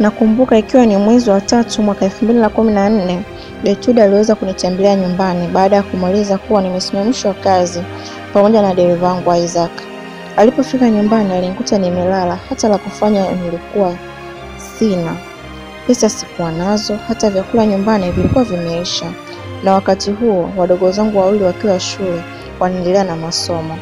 Nakumbuka ikiwa ni mwezi wa tatu mwaka elfu mbili na kumi na nne Gertrude aliweza kunitembelea nyumbani baada ya kumweleza kuwa nimesimamishwa kazi pamoja na dereva wangu Isaac. Alipofika nyumbani alinikuta nimelala, hata la kufanya nilikuwa sina. Pesa sikuwa nazo, hata vyakula nyumbani vilikuwa vimeisha, na wakati huo wadogo zangu wawili wakiwa shule wanaendelea na masomo.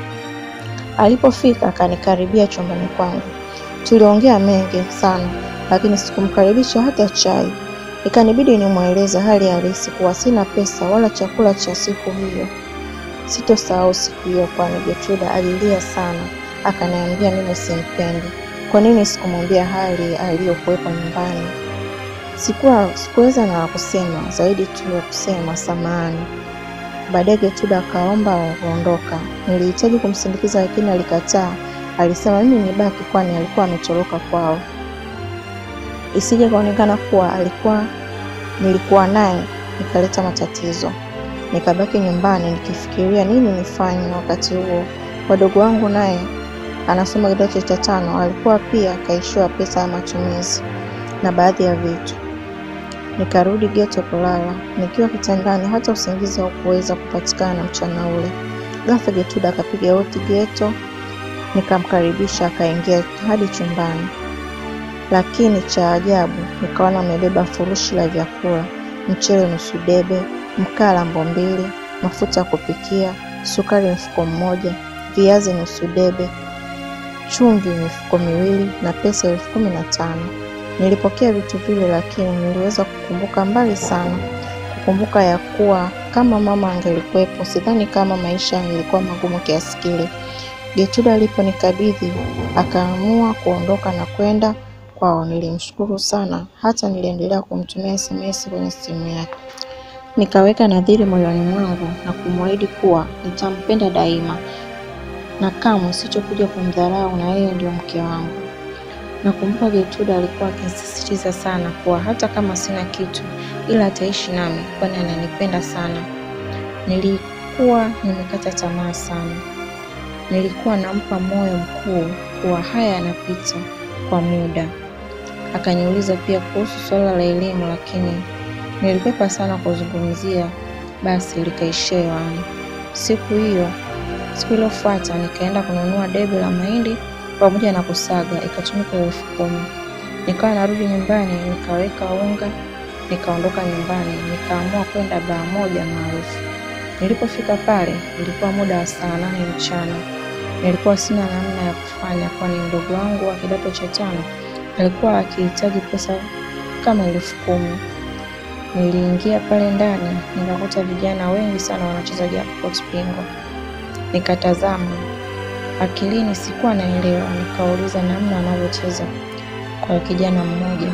Alipofika akanikaribia chumbani kwangu, tuliongea mengi sana, lakini sikumkaribisha hata chai. Ikanibidi nimweleze hali halisi kuwa sina pesa wala chakula cha siku hiyo. Sitosahau siku hiyo, kwani Gertrude alilia sana, akaniambia mimi simpendi. Kwa nini sikumwambia hali aliyokuwepo nyumbani? Sikuwa sikuweza na la kusema zaidi tu ya kusema samahani. Baadaye Gertrude akaomba kuondoka. Nilihitaji kumsindikiza lakini alikataa. Alisema mimi nibaki, kwani alikuwa ametoroka kwao, isije kaonekana kuwa alikuwa nilikuwa naye nikaleta matatizo. Nikabaki nyumbani nikifikiria nini nifanye. Wakati huo wadogo wangu naye anasoma kidato cha tano, alikuwa pia akaishiwa pesa ya matumizi na baadhi ya vitu. Nikarudi geto kulala. Nikiwa kitandani, hata usingizi haukuweza kupatikana mchana ule. Ghafla Gertrude akapiga hodi geto, nikamkaribisha akaingia hadi chumbani, lakini cha ajabu nikaona amebeba furushi la vyakula: mchele nusu debe, mkaa lambo mbili, mafuta ya kupikia, sukari mfuko mmoja, viazi nusu debe, chumvi mifuko miwili na pesa elfu kumi na tano. Nilipokea vitu vile, lakini niliweza kukumbuka mbali sana, kukumbuka ya kuwa kama mama angelikuwepo, sidhani kama maisha yalikuwa magumu kiasi kile. Gertrude aliponikabidhi akaamua kuondoka na kwenda kwao, nilimshukuru sana, hata niliendelea kumtumia SMS kwenye simu yake. Nikaweka nadhiri moyoni mwangu na kumwahidi kuwa nitampenda daima na kamwe sitokuja kumdharau, na yeye ndio mke wangu. Nakumbuka Gertrude alikuwa akisisitiza sana kuwa hata kama sina kitu, ila ataishi nami, kwani ananipenda sana. Nilikuwa nimekata tamaa sana. Nilikuwa nampa moyo mkuu kuwa haya yanapita kwa muda. Akaniuliza pia kuhusu suala la elimu, lakini nilikwepa sana kuzungumzia, basi likaishia hewani. Siku hiyo siku iliyofuata nikaenda kununua debe la mahindi pamoja na kusaga, ikatumika elfu kumi. Nikawa narudi nyumbani, nikaweka unga, nikaondoka nyumbani, nikaamua kwenda baa moja maarufu. Nilipofika pale ilikuwa muda wa saa nane mchana. Nilikuwa sina namna ya kufanya, kwani mdogo wangu wa kidato cha tano alikuwa akihitaji pesa kama elfu kumi. Niliingia pale ndani nikakuta vijana wengi sana wanacheza jackpot bingo. Nikatazama, akilini sikuwa naelewa. Nikauliza namna wanavyocheza kwa kijana mmoja,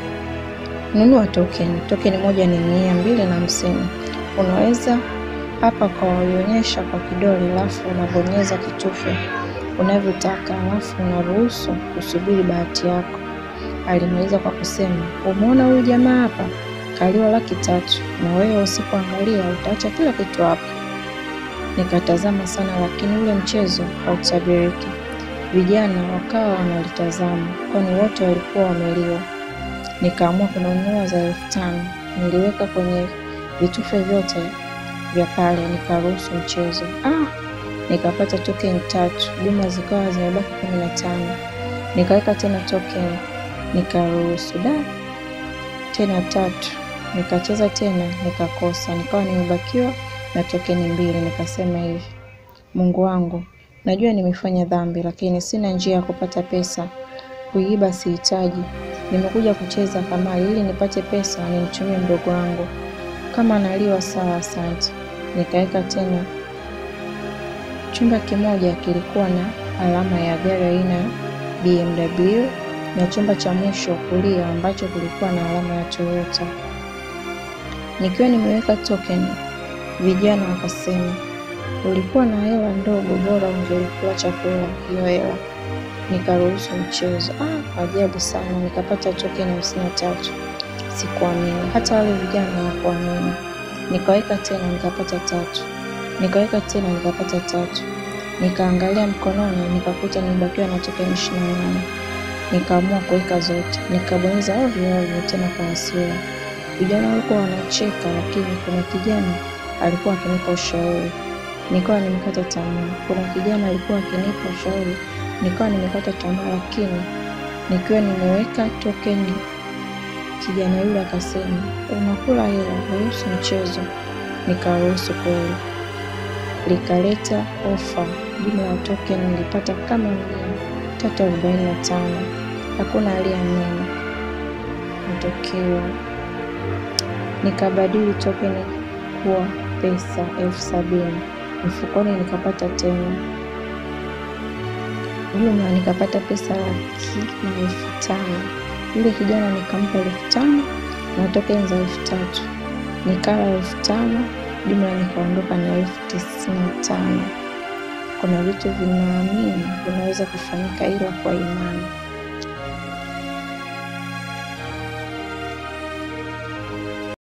nunua token. Token moja ni mia mbili na hamsini. Unaweza hapa ukawaionyesha kwa kidole, alafu unabonyeza kitufe unavyotaka, alafu unaruhusu kusubiri bahati yako. Alimaliza kwa kusema, umeona huyu jamaa hapa kaliwa laki tatu, na wewe usipoangalia utaacha kila kitu hapa. Nikatazama sana, lakini ule mchezo hautabiriki. Vijana wakawa wanalitazama, kwani wote walikuwa wameliwa. Nikaamua kununua za elfu tano. Niliweka kwenye vitufe vyote vya pale, nikaruhusu mchezo. Ah, nikapata token tatu, jumla zikawa zimebaki kumi na tano. Nikaweka tena token, nikaruhusu da tena tatu, nikacheza tena, nikakosa, nikawa nimebakiwa na tokeni mbili. Nikasema hivi, Mungu wangu, najua nimefanya dhambi, lakini sina njia ya kupata pesa. Kuiba sihitaji, nimekuja kucheza kamari ili nipate pesa nimtumie mdogo wangu. Kama analiwa sawa, asante. Nikaweka tena. Chumba kimoja kilikuwa na alama ya gari aina ya BMW na chumba cha mwisho kulia ambacho kilikuwa na alama ya Toyota. Nikiwa nimeweka token, vijana wakasema, ulikuwa na hela ndogo, bora ungelikula chakula hiyo hela. Nikaruhusu mchezo. Ah, ajabu sana, nikapata token hamsini na tatu. Sikuamini, hata wale vijana hawakuamini. Nikaweka tena, nikapata tatu. Nikaweka tena, nikapata tatu. Nikaangalia mkononi, nikakuta nimebakiwa na token ishirini na nane. Nikaamua kuweka zote, nikabonyeza ovyo ovyo, tena kwa hasira. Vijana walikuwa wanacheka, lakini kuna kijana alikuwa akinipa ushauri, nikawa nimekata tamaa. Kuna kijana alikuwa akinipa ushauri, nikawa nimekata tamaa, lakini nikiwa nimeweka tokeni, kijana yule akasema, unakula hela, ruhusu mchezo. Nikaruhusu kweli, likaleta ofa. Jumla ya tokeni nilipata kama mia tatu arobaini na tano. Hakuna aliyeamini matokeo. Nikabadili tokeni kuwa pesa elfu sabini mfukoni, nikapata tena jumla, nikapata pesa laki na elfu tano. Yule kijana nikampa elfu tano na tokeni za elfu tatu nikala elfu tano jumla, nikaondoka na elfu tisini na tano. Kuna vitu vinaamini vinaweza kufanyika, ila kwa imani.